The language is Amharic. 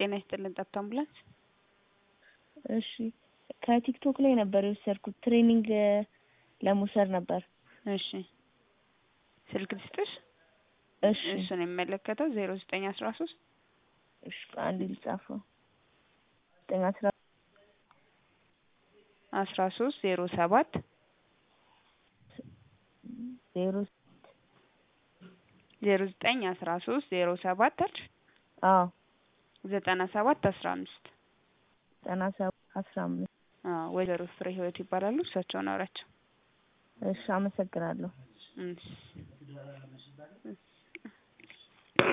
ጤና ይስጥልን ጠብታ አምቡላንስ። እሺ ከቲክቶክ ላይ ነበር የወሰድኩት ትሬኒንግ ለመውሰድ ነበር። እሺ ስልክ ልስጥሽ? እሺ እሱን የሚመለከተው ዜሮ ዘጠኝ አስራ ሶስት እሺ አንድ ልጻፈው ዘጠኝ አስራ አስራ ሶስት ዜሮ ሰባት ዜሮ ዜሮ ዘጠኝ አስራ ሶስት ዜሮ ሰባት አልሽ አዎ ዘጠና ሰባት አስራ አምስት ዘጠና ሰባት አስራ አምስት አዎ ወይዘሮ ፍሬ ህይወት ይባላሉ። እሳቸውን አውራቸው። እሺ አመሰግናለሁ። እሺ